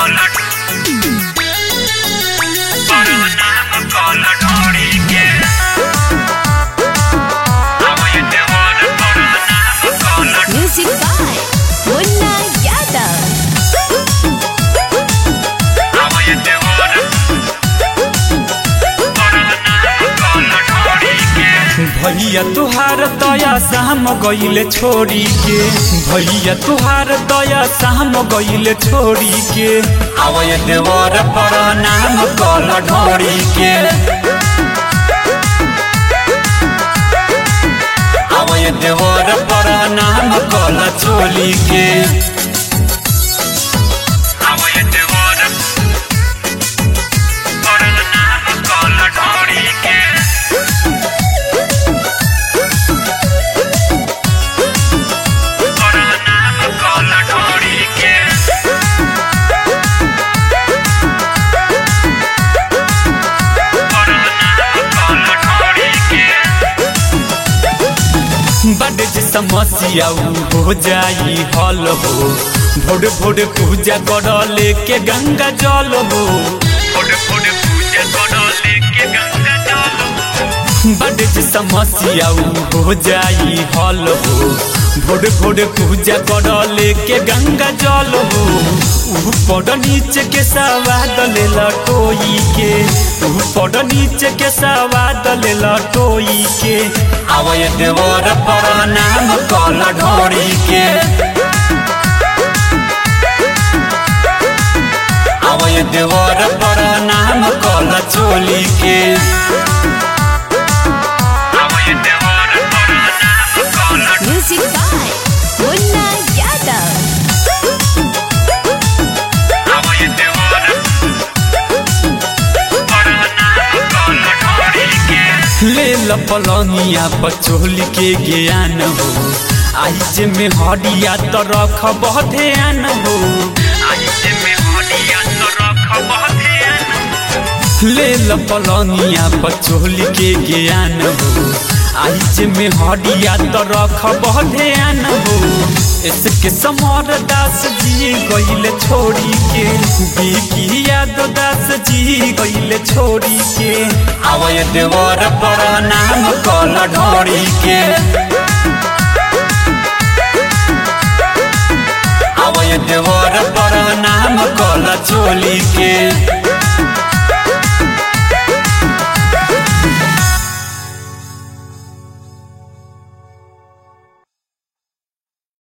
Music by Munna Yadav. भैया तुहार दया शाम गईले छोड़ी के भैया तुहार दया शाम गईले छोड़ी के आवय देवर पर नाम कल ढोड़ी के आवय देवर पर नाम कल चोली के आवय देवर पर नाम कल ढोड़ी के बड़े जे समस्या उ हो जाई हल हो भोर भोर पूजा कर लेके गंगा जल हो भोर भोर पूजा कर लेके गंगा जल हो बड़े जे समस्या उ हो जाई हल हो भोर भोर पूजा कर लेके गंगा जल हो ऊपर नीचे के सवाद ले लटोई के ऊपर नीचे के सवाद ले लटोई के आवय देवर पर नाम कल ढोरी के आवय देवर पर नाम कल चोली के आवय देवर पर नाम कल Music by Munna Yadav. आवय देवर पर नाम कल ढोरी के ले लपलंगिया पचोली के ज्ञान हो आइज में हडिया तो रख ध्यान हो आइज में हडिया तो रख ध्यान ले लपलंगिया पचोली के ज्ञान हो आइज में हडिया तो रख ध्यान हो इसके समर दास जी गईले छोड़ी के बीकी याद दास जी गईले छोड़ी के आवय देवर पर नाम कल ढोड़ी के आवय देवर पर नाम कल चोली के